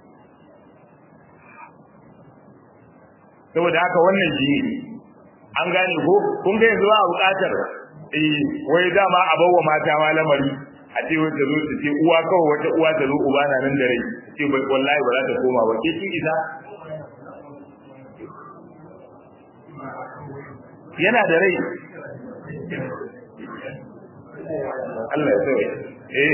saboda haka wannan shi ne an gane ko kun ga yanzu a buƙatar eh wai dama a bawa mata ma lamari a ce wata zo ta ce uwa kawai wata uwa ta zo uba na nan da rai ce wallahi ba za ta koma ba ke kin isa yana da rai Allah ya sauya eh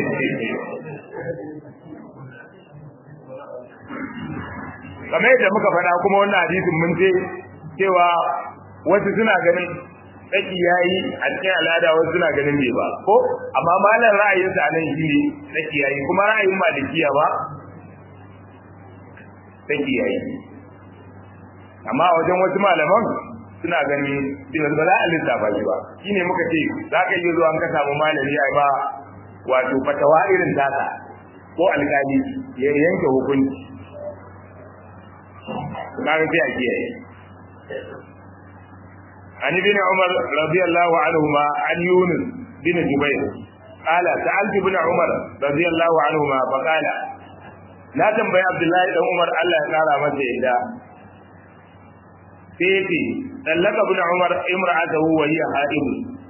kamar yadda muka faɗa kuma wannan hadisin mun ce cewa wasu suna ganin tsaki yayi a cikin al'ada wasu suna ganin bai ba ko amma malam ra'ayinsa nan shi ne tsaki yayi kuma ra'ayin malikiya ba tsaki yayi amma wajen wasu malaman suna gani cewa ba za a lissafa shi ba shine muka ce za ka iya zuwa ka samu malami ai ba wato fatawa irin tasa ko alkali ya yanke hukunci kaga sai a kiyaye عن ابن عمر رضي الله عنهما عن يونس بن جبير قال سألت ابن عمر رضي الله عنهما فقال لا تنبي عبد الله بن عمر الله تعالى متى إذا سيتي طلق ابن عمر امرأته وهي حائض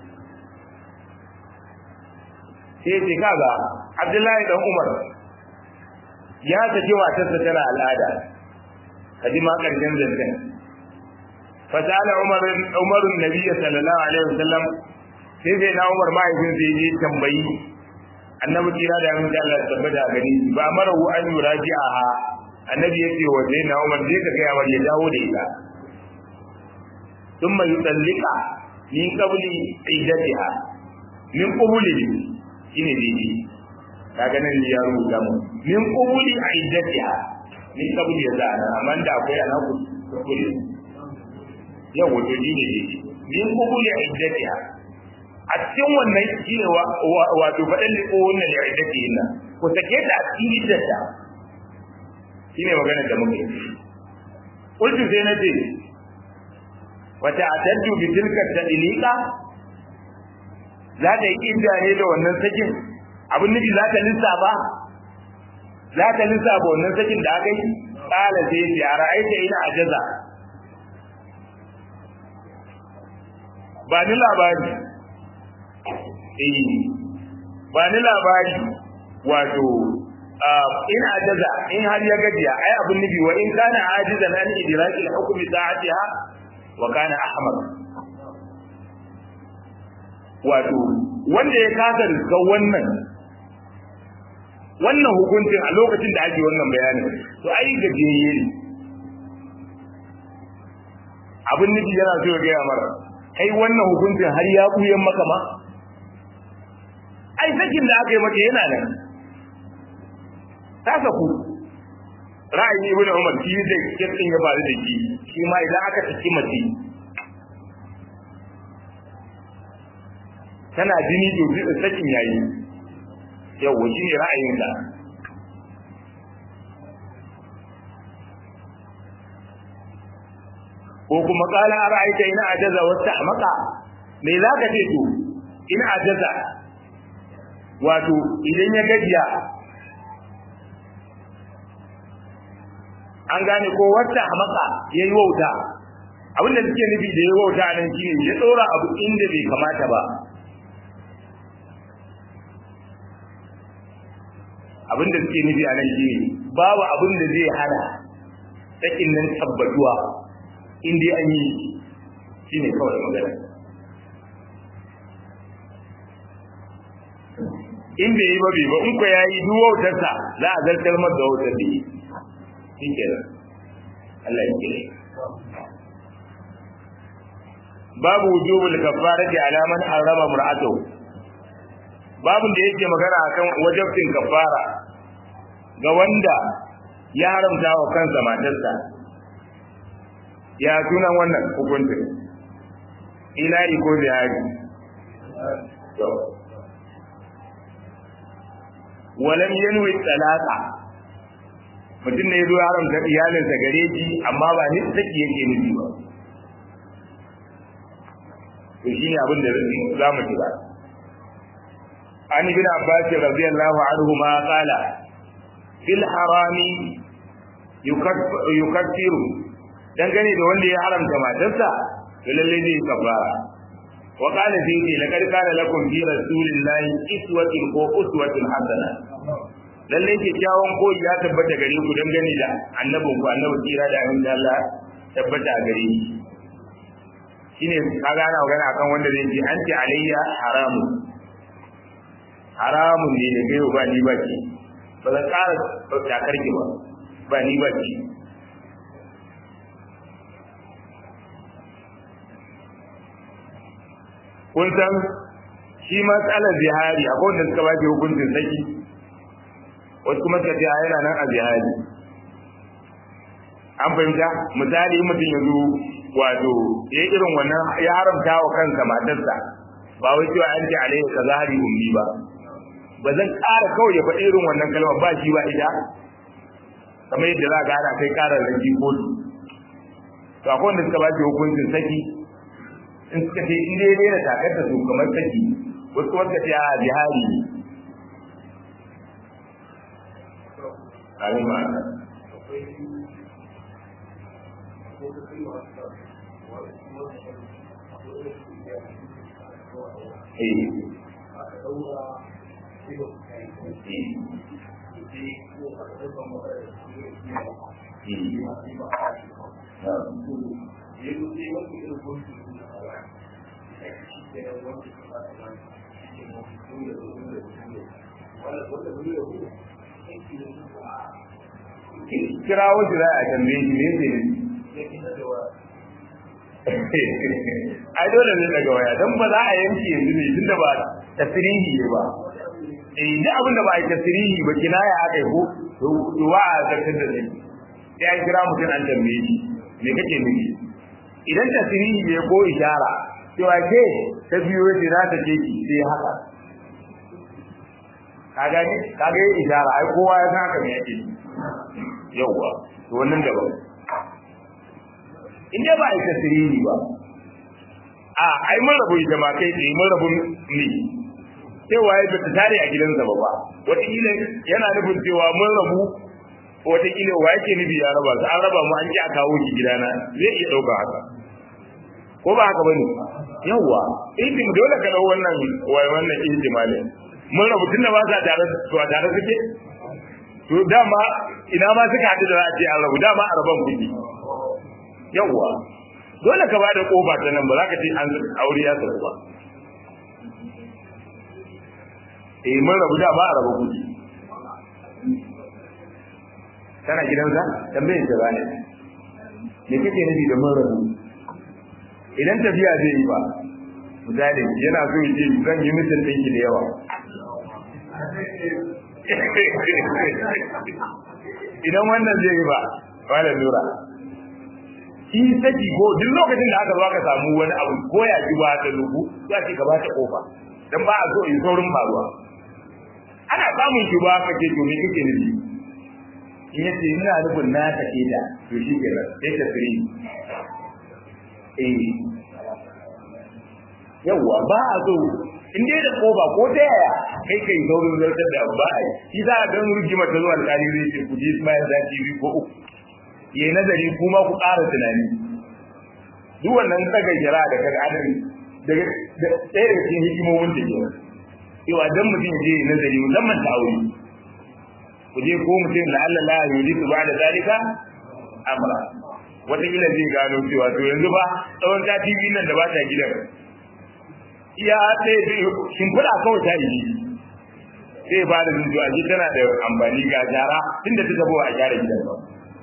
سيتي كذا عبد الله بن عمر ya saki matarsa tana al'ada kaji ma karshen zancen فسأل عمر عمر النبي صلى الله عليه وسلم sai sai na Umar mahaifin sai je tambayi annabi kira da mun Allah tabbata gani ba marahu an yuraji'aha annabi ya ce wa sai na Umar je ka ga ya ya dawo da ita thumma yutallika min qabli iddatiha min qabli shine dai kaga nan ya rubuta mu min qabli iddatiha min qabli ya zana amma da akwai anaku qabli yau wato shi ne min kubuli iddatiha a cikin wannan shi ne wato faɗin liko wannan da iddati ina ko sake ta a cikin iddata shi ne maganar da muke kultu sai na ce wata ataddu bi tilka tadlika za ta yi idda ne da wannan sakin abin nufi za ta lissafa za ta lissafa wannan sakin da aka yi kala sai ce a ra'aita ina ajaza ba ni labari eh ba ni labari wato in ajaza in har ya gajiya ai abin nufi wa in kana ajizan an idraki al-hukm sa'atiha wa kana ahmad wato wanda ya kasa riska wannan wannan hukuncin a lokacin da ake wannan bayanin to ai gajiyayye ne abin nufi yana so ya gaya mara kai wannan hukuncin har ya buyan maka ma ai sakin da aka yi maka yana nan ta saku ra'ayin ibn umar shi da kirkin ya faru da shi shi ma idan aka saki mace tana jini to da sakin yayi yawa shi ne ra'ayin da ko kuma kala a ra'ayta ina ajaza wata maka me za ka ce to ina ajaza wato idan ya gajiya an gane ko wata maka ya yi wauta abinda suke nufi da ya wauta nan shi ne ya tsora abu inda bai kamata ba abinda suke nufi a nan shi ne babu abin da zai hana sakin nan tabbatuwa in dai an yi shi ne kawai magana in bai yi ba bai ba in ko ya yi duk wautarsa za a zartar mar da wautar da yi shi ke Allah ya kire babu wujubul kafarati ala man harrama mar'atahu babun da yake magana akan wajibin kafara ga wanda ya haramta wa kansa matarsa ya sunan wannan hukuncin ilahi ko zihari walam yanwi talaka mutum ne zo haramta iyalinsa gare shi amma ba ni saki yake nufi ba to shi ne abin da za mu ci ba an ibn abbas radiyallahu anhu ma qala fil harami yukaffiru dangane da wanda ya haramta matarsa to lalle zai kafara wa qala fi laqad kana lakum fi rasulillahi iswatun ko uswatun hasana lalle ke kyawun koyi ya tabbata gare ku dangane da annabin ku annabi kira da amin Allah tabbata gare shi shine kaga ana magana akan wanda zai ji anti alayya haramun haramun ne da gaiwa ba ni ba ce ba zan ƙara takar ki ba ba ni ba ce kun san shi matsalar zihari akwai wanda suka ba hukuncin saki wasu kuma suka ce a yana nan a zihari an fahimta misali in mutum ya zo wato ya irin wannan ya haramta wa kansa matarsa ba wai cewa an ce alaihi ka zahari ummi ba ba zan ƙara kawai ya faɗi irin wannan kalmar ba shi ba ita kamar yadda za ka ana kai ƙarar rage kotu to akwai wanda suka ba shi hukuncin saki in suka ce in dai daina takar da su kamar saki wasu kuma suka ce a jihari ne amin ma kira wasu za a tambaye shi ne sai ai dole ne daga waya don ba za a yanke yanzu ne tunda ba tasirihi ne ba eh duk abin da ba a yi tasirihi ba kinaya aka yi ko to wa a zartar da zai sai an kira mutum an tambaye shi me kake nufi idan tasirihi ne ko ishara cewa ke ta biyo ce za ta ce ki sai haka ka gani ka ga ishara ai kowa ya san haka me yake yauwa to wannan daban in dai ba a yi tasirihi ba a ai mun rabu ita ma kai tsaye mun rabu ne cewa ya bata tare a gidansa ba ba wataƙila yana nufin cewa mun rabu wataƙila wa yake nufi ya raba su an raba mu an ji a kawo shi gidana zai iya ɗauka haka ko ba haka bane yawwa ihtim dole ka dau wannan wai wannan ihtimali mun rabu tunda ba sa tare to a tare suke to dama ina ma suka haɗu da za a ce an rabu dama a raban kuɗi yawwa dole ka bada kofa ta nan ba za ka ce an aure ya sauka ba eh mun rabu da ba a rabu kuɗi kana gidansa tambayin ta bane me kake nufi da mun rabu idan tafiya zai yi ba misali yana so ya ce zan yi mutum ɗinki da yawa idan wannan zai yi ba wala lura shi saki ko duk lokacin da aka zo aka samu wani abu ko ya ji ba ta lugu za ki gaba ta kofa dan ba a so yi saurin faruwa ana samun shi ba ka ce to me kake nufi in yace ina nufin na take da to shi kenan sai ta firi eh yawa ba a so in dai da koba ko ta yaya kai kai saurin zartar da ba a yi shi za a dan rigima ta zuwa alƙali zai ce ku je bayan sati biyu ko uku yayi nazari kuma ku ƙara tunani duk wannan tsaga jira da kaga adari daga ɗaya daga cikin hikimomin da ke cewa dan mutum je nazari musamman ta aure ku je ko mutum la Allah la yulitu ba'da zalika amra wata kila zai gano cewa to yanzu ba tsawon sati biyu nan da ba ta gidan iya sai shimfiɗa kawai ta yi sai ba da zuciya ji tana da amfani ga jara tunda ta tabo a gyara gidan ba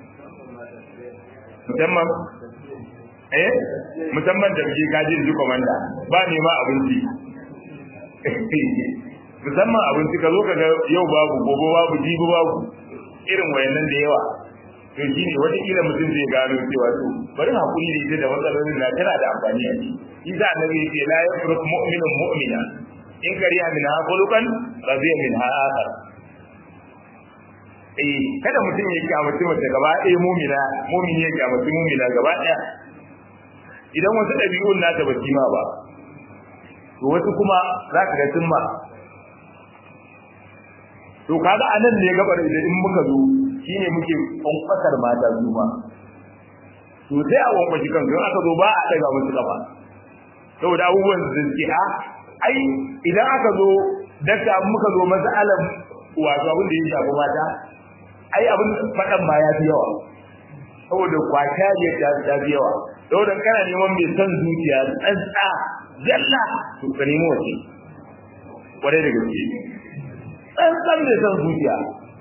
musamman eh musamman da ke kaji ji komanda ba ne ma abinci musamman abinci ka zo ka ga yau babu gobe babu jibi babu irin wayannan da yawa to shi ne wataƙila mutum zai gano cewa to bari hakuri da ita da matsalolin na tana da amfani a ciki shi sa annabi ya ce la yafruk mu'minun mu'mina in kariya min ha khuluqan radiya min ha akhar eh kada mutum ya kyamaci mace gaba ɗaya mu'mina mu'mini ya kyamaci mu'mina gaba ɗaya idan wasu ɗabi'un nata ba ma ba to wasu kuma za ka ga sun ma to kaga anan ne gabar idan in muka zo shine muke kwankwasar mata su ma to sai a kwankwashi kan don aka zo ba a daga musu kafa saboda abubuwan da suke a ai idan aka zo dakta muka zo mas'alan wato abin da ya shafi mata ai abin faɗan ma ya fi yawa saboda kwata ne ta fi yawa saboda kana neman mai son zuciya tsantsa zalla to ka nemo wace kwarai da gaske tsantsan mai son zuciya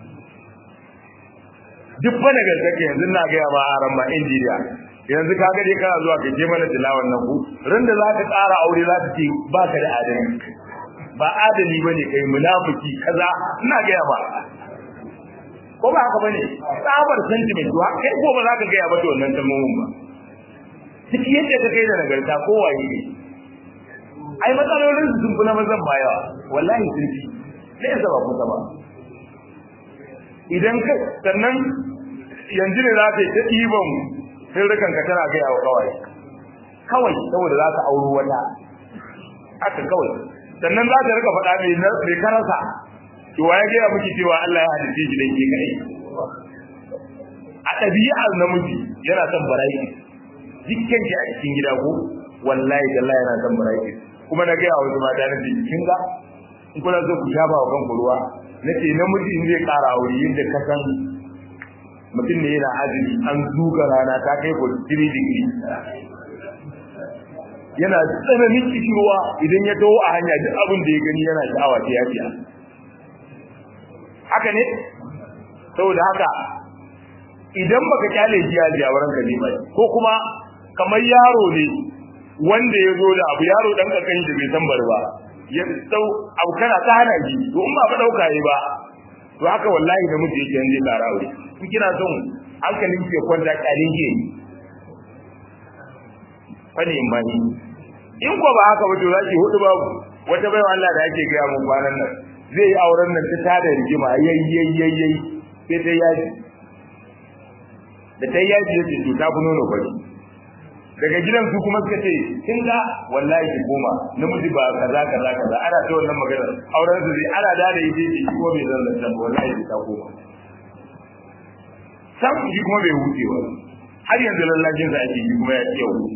duk fa daga gaske yanzu na gaya ma aran ma injiniya yanzu ka ga dai kana zuwa ka je mana tilawan nan ku ran da za ka tsara aure za ta ce ba ka da adali ba adali bane kai munafiki kaza ina gaya ma ko ba haka bane tsabar sentiment to kai ko ba za ka gaya ba to wannan kalmomin ba duk yadda ka kai da nagarta ko waye ne ai matsalolin su sun fi na mazan ba yawa wallahi sun fi sai ya ba kusa ba idan ka sannan yanzu ne za ka yi ta ɗiban sirrikan ka tana gaya wa kawai kawai saboda za ka auro wata haka kawai sannan za ka rika faɗa mai karasa to waye gaya miki cewa Allah ya halitta shi dan ke kai a ɗabi'ar namiji yana son barayi dukkan shi a cikin gida ko wallahi Allah yana son barayi kuma na gaya wasu mata na ce kin ga in kuna so ku shafa wa kanku ruwa nace namiji in zai ƙara aure yadda ka san mutum ne yana azumi an zuga rana ta kai ko 3 degree yana tsananin kishirwa idan ya taho a hanya duk abin da ya gani yana sha'awa ta yafiya haka ne saboda haka idan baka kyale shi a jawaran ka ne ba ko kuma kamar yaro ne wanda ya zo da abu yaro dan kakan da bai san bar ba ya dau abu kana ta hana shi to in ba ka dauka yi ba to haka wallahi da mutum yake yanzu tsara aure in kina son hankalin ke kwanta kyalin ke fani in bani in ko ba haka ba to zaki hudu babu wata baiwa Allah da ake gaya mun kwanan nan zai yi auren nan ta tada rigima yayyayyayyay sai ta yaji da ta yaji yace to ta fi nono bari daga gidan su kuma suka ce kin ga wallahi ki koma namiji ba kaza kaza kaza ana ta wannan magana auren su zai ana da da yake ki ko bai zan lantan wallahi ta koma sam shi kuma bai huce ba har yanzu lallacin sa ake yi kuma ya ce wuce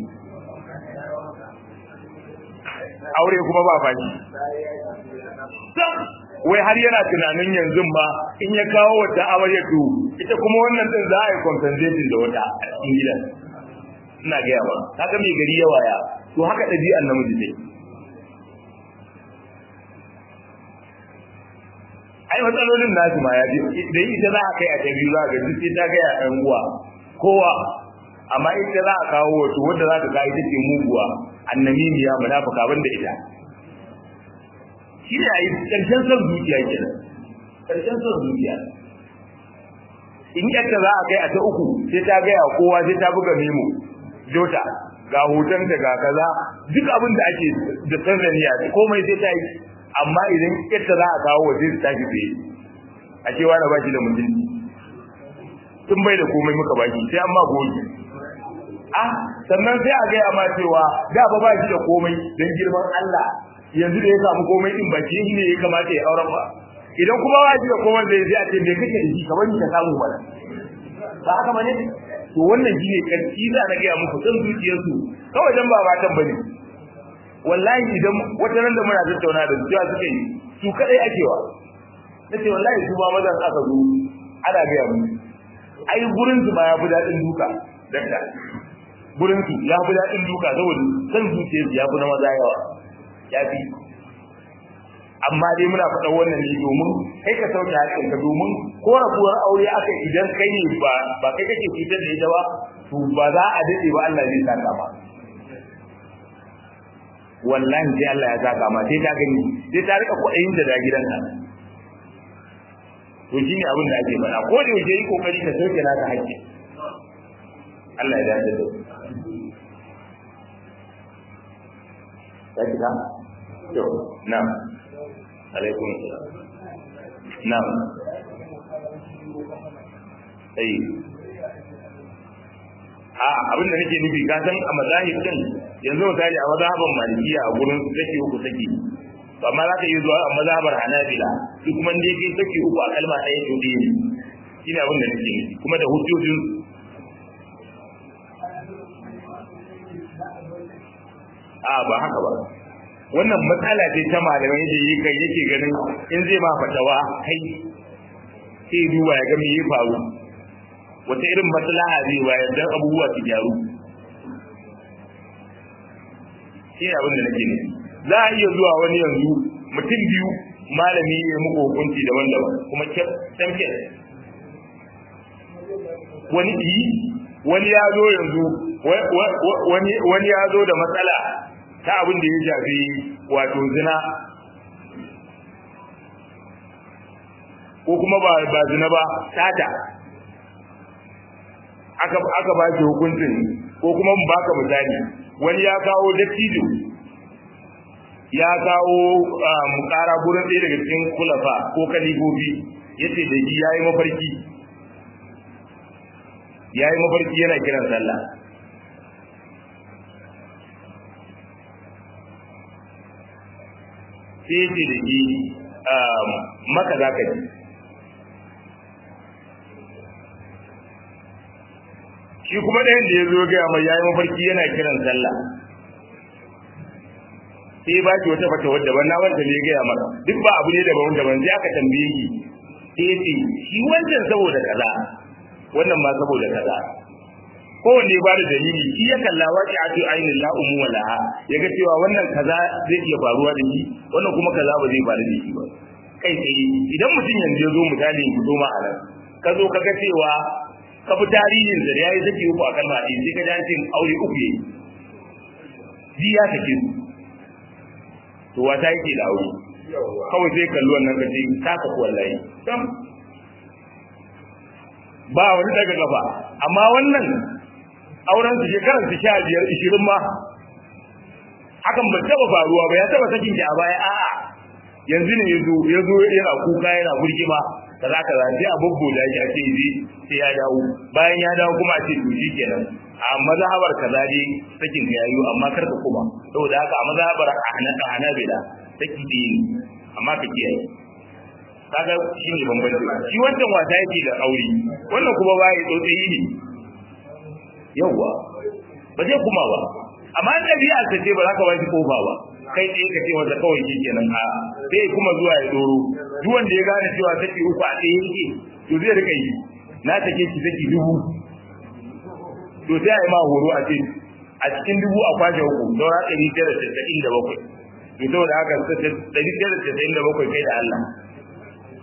aure kuma ba fashi sam wai har yana tunanin yanzu ba in ya kawo wata amarya to ita kuma wannan din za a yi compensation da wata a cikin gidan ina gaya ba kaga mai gari yawa ya to haka ɗabi'an namiji ne ai matsalolin nasu ma ya da ita za a kai a ta biyu za ga duk sai ta kai a ɗan uwa kowa amma ita za a kawo wato wanda za ta kawo ita ce muguwa annamimiya munafika banda ita shi ne a yi ƙarshen son zuciya kenan ƙarshen son zuciya in yadda za a kai a ta uku sai ta gaya kowa sai ta buga memo jota ga hotonta ga kaza duk abin da ake da sanzaniya komai sai ta yi amma idan yadda za a kawo wa sai su tashi tsaye a cewa na baki da mutunci tun bai da komai muka baki sai an ma goyi ah sannan sai a gaya ma cewa da ba baki da komai don girman Allah yanzu da ya samu komai din ba shi ne ya kamata ya auren ba idan kuma ba shi da komai zai sai a ce me kake da shi kamar ni ka samu mana ba haka bane to wannan shine karfi da na gaya muku san zuciyarsu kawai dan ba matan bane wallahi idan wata nan da muna tattauna da su cewa suka yi su kadai akewa nace wallahi su ba mazan aka zo ana gaya mu ai gurin su ba ya fi dadin duka dakta gurin su ya fi dadin duka saboda san zuciyarsu ya fi na maza yawa ya fi amma dai muna faɗa wannan ne domin kai ka sauke haƙƙin ka domin ko rabuwar aure aka idan kai ne ba ba kai kake fitar da ita ba to ba za a dade ba Allah zai saka ba wallahi sai Allah ya saka ma sai ta gani sai ta rika kuɗin da da gidanka to shine abin da ake faɗa ko da yaushe yi kokari ka sauke naka haƙƙi Allah ya dace da ya kika to na'am alaikum na'am ai a abin da nake nufi ka san a mazahib din yanzu misali a mazhaban malikiya a gurin saki uku saki to amma za ka yi zuwa a mazhabar hanabila shi kuma ne kai saki uku a kalma ɗaya to ɗaya ne shine abin da nake nufi kuma da hujjojin a ba haka ba wannan matsala ce ta malamai da yi kai yake ganin in zai ma fatawa kai sai duba ya ga me ya faru wata irin maslaha zai bayar dan abubuwa su gyaru shi ne abin da nake nufi za a iya zuwa wani yanzu mutum biyu malami ya muku hukunci daban-daban kuma kyamke wani yi wani ya zo yanzu wani ya zo da matsala ta abin da ya shafi wato zina ko kuma ba ba zina ba sata aka aka ba shi hukuncin ko kuma mu baka misali wani ya kawo dattijo ya kawo mukara gurin ɗaya daga cikin kulafa ko kalibobi yace da shi yayi mafarki yayi mafarki yana kiran sallah sai yace da shi maka za ka ji shi kuma ɗayan da ya zo gaya mai yayi mafarki yana kiran sallah sai ba ki wata fata wadda ban na wanda ne gaya maka duk ba abu ne daban daban sai aka tambaye ki sai ya ce shi wancan saboda kaza wannan ma saboda kaza kowanne ba da dalili shi ya kalla waƙi a cikin ainihin la'umu wa laha ya ga cewa wannan kaza zai iya faruwa da shi wannan kuma kaza ba zai faru da shi ba kai tsaye idan mutum yanzu ya zo misali ya zo ma a nan ka zo ka ga cewa ka fi tarihin da ya yi zaki uku a kalma ɗaya sai ka ji an ce aure uku yayi ji ya take su to wata yake da aure kawai sai kalli wannan ka ce ka ka wallahi ba wani daga gaba amma wannan auren su shekarar su sha biyar ishirin ma hakan ba taba faruwa ba ya taba sakin ki a baya a'a yanzu ne yazo yazo yana kuka yana burgima kaza kaza sai a bubbo da shi a ce yi sai ya dawo bayan ya dawo kuma a ce to kenan a mazhabar kaza dai sakin ka yayi amma kar ka kuma saboda haka a mazhabar Hanabila saki dai amma ka kiyaye kaga shi ne bambanci shi wancan wata yake da aure wannan kuma ba ya tsotsayi ne yawwa ba zai kuma ba amma in ɗabi'a ta ce ba za ka ba shi kofa ba kai tsaye ka ce wanda kawai shi kenan a sai kuma zuwa ya doro duk wanda ya gane cewa take uku a tsaye yake to zai rika yi na take ki take dubu to sai a yi ma horo a ce a cikin dubu a kwashe uku saura ɗari tara casa'in da bakwai to saboda haka ɗari tara casa'in da bakwai kai da Allah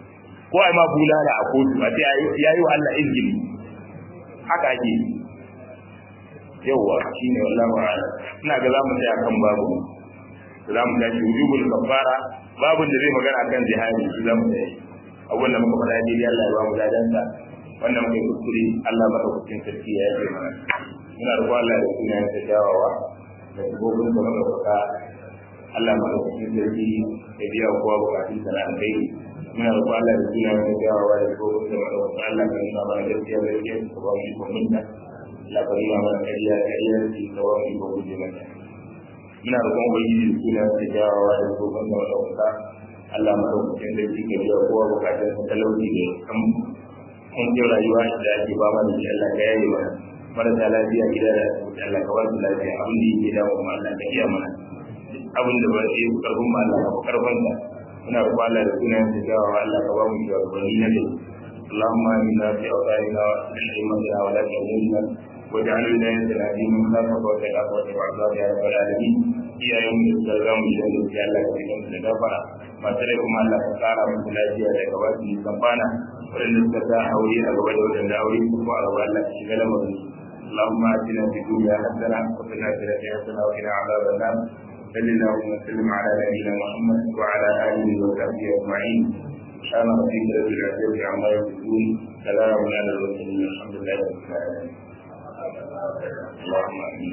ko ai ma bulala a kotu a ce ya yi wa Allah izgili haka ake yawwa shine wallahi wa'ala ina ga zamu tsaya kan babu za mu tashi wujubul kafara babun da zai magana kan jihadi shi zamu tsaya abubuwan da muka faɗa daidai Allah ya ba mu ladansa wannan muka yi kuskure Allah madaukakin sarki ya yi mana muna roƙon Allah da sunayen sa kyawawa da gobin da madaukaka Allah madaukakin sarki ya biya kowa bukatun sa na alheri muna roƙon Allah da sunayen sa kyawawa da gobin da madaukaka Allah ka nuna mana gaskiya gaskiya ka ba mu ikon minta Allah ka nuna mana ƙarya ƙarya ka ba mu ikon guje mata muna roƙon ubangiji da sunayen sa kyawawa da gobin da madaukaka Allah madaukakin sarki ka biya kowa bukatun sa talauci da kan kuncin rayuwa da ake ba mana da Allah ka yaye mana marasa lafiya gida da asibiti Allah ka ba su lafiya abin da yake dawo kuma Allah ka iya mana abin da ba zai karfin ma Allah ka karfin sa muna roƙon Allah da sunayen da dawo Allah ka ba mu shugabanni na gari اللهم آمنا في أوطاننا وأصلح أئمتنا ولا تهمنا واجعل ولايتنا في من خافك واتقاك واتبع عذابك يا رب العالمين يا يوم السلام جل جلاله وعلا في gafara masu rai kuma Allah ka kara musu lafiya da gabaki kamfana waɗanda suka sa aure a gaba da waɗanda aure kuma a gaba Allah ka shiga lamarin اللهم آتنا في الدنيا حسنة وفي الآخرة حسنة وقنا عذاب النار صل اللهم وسلم على نبينا محمد وعلى آله وصحبه أجمعين سبحان ربك رب العزة عما يصفون سلام على المرسلين الحمد لله رب العالمين اللهم آمين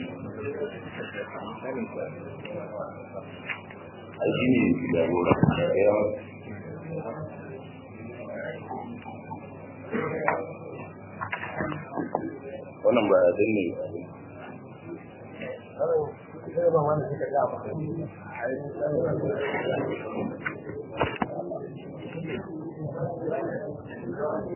addini jagora ya wannan ba ya danne ba